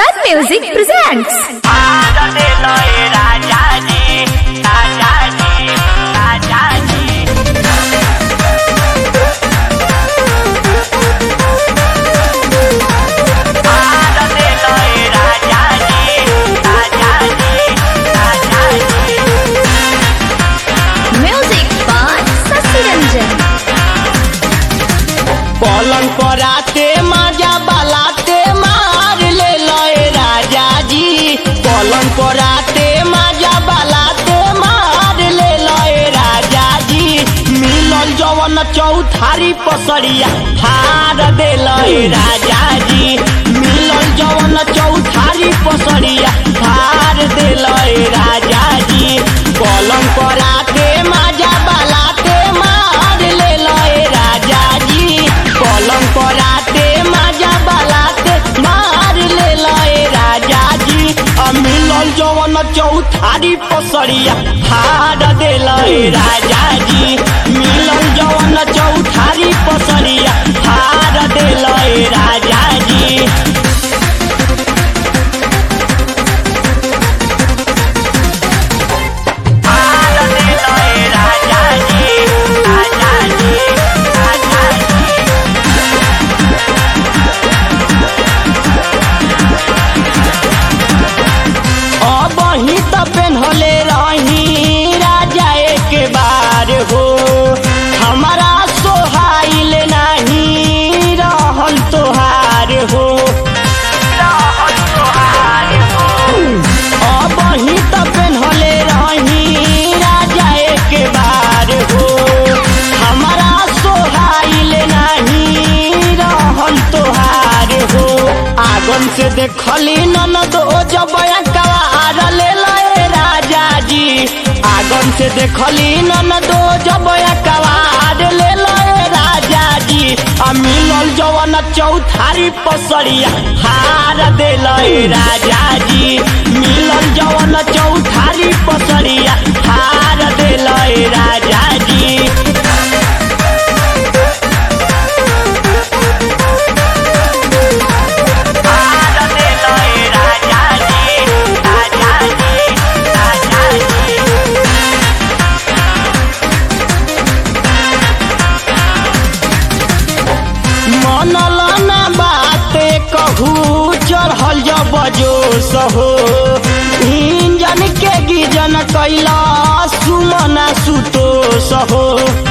Sun Music presents. Bharat लय राजाजी राजाजी राजाजी भारत लय राजाजी राजाजी राजाजी Music by Sasi Ranjan. पलंग पराते माजा बालाते मार ले लय राजा जी पलंग पराते माजा बालाते मार ले लय राजा जी मिलल जवन चौथारी पसरिया हार दे लय राजा जी मिलल जवन चौथारी पसरिया हार दे लय राजा जी पलंग पराते माजा बालाते मार ले लय राजा जी पलंग पराते माजा बालाते मार ले लय राजा जी आ मिलल जवन चौथारी पसरिया हार दे लय राजा जी मिलल जवन चौथारी पसरिया हार दे लय राजा जी भारत लय राजाजी राजाजी राजाजी अब ही त पेन्हले रही राजा एक बार हो हमारा सोहाइल नहीं रहल तोहार हो रहल तोहार हो अब ही त पेन्हले रही राजा एक बार हो हमारा सोहाइल नहीं रहल तोहार हो आगन से देखली ननद ओ जब कवार ले लए राजा जी आगन से देखली ननद ओ जब कवार ले लए राजा जी आ मिलल जवन चौथारी पसरिया हार दे लए राजा जी मिलल जवन चौथारी पसरिया हार दे लए राजा जी भारत लय राजाजी राजाजी राजाजी मनल ना बाते कहू चढ़ल जब जोश हो इंजन के गिजन कैला सुमना सुतोष हो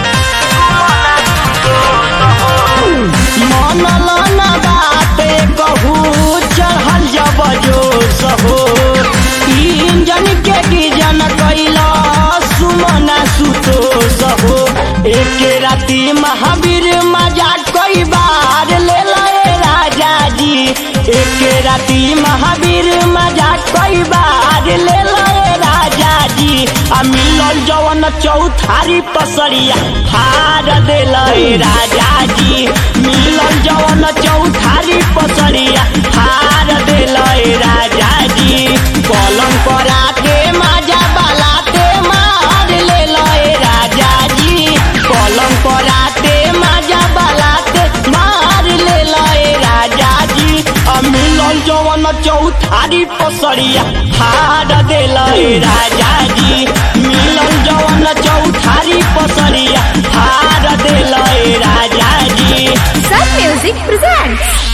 मनल ना बाते कहू चढ़ल जब जोश हो इंजन के गिजन कैला सुमना सुतोष हो एक राती महावीर मजा कई बार ले लए राजा जी एक राती महावीर मजा कई बार ले लए राजा जी आ मिलल जवन चौथारी पसरिया हार दे लए राजा जी मिलल जवन चौथारी पसरिया हार दे लए राजा जी पलंग पराते माजा बालाते मार ले लए राजा जी पलंग पराते माजा बालाते मार ले लए राजा जी आ मिलल जवन चौथारी पसरिया हार दे लए राजा जी मिलल जवन चौथारी पसरिया हार दे लए राजा जी Sun Music presents.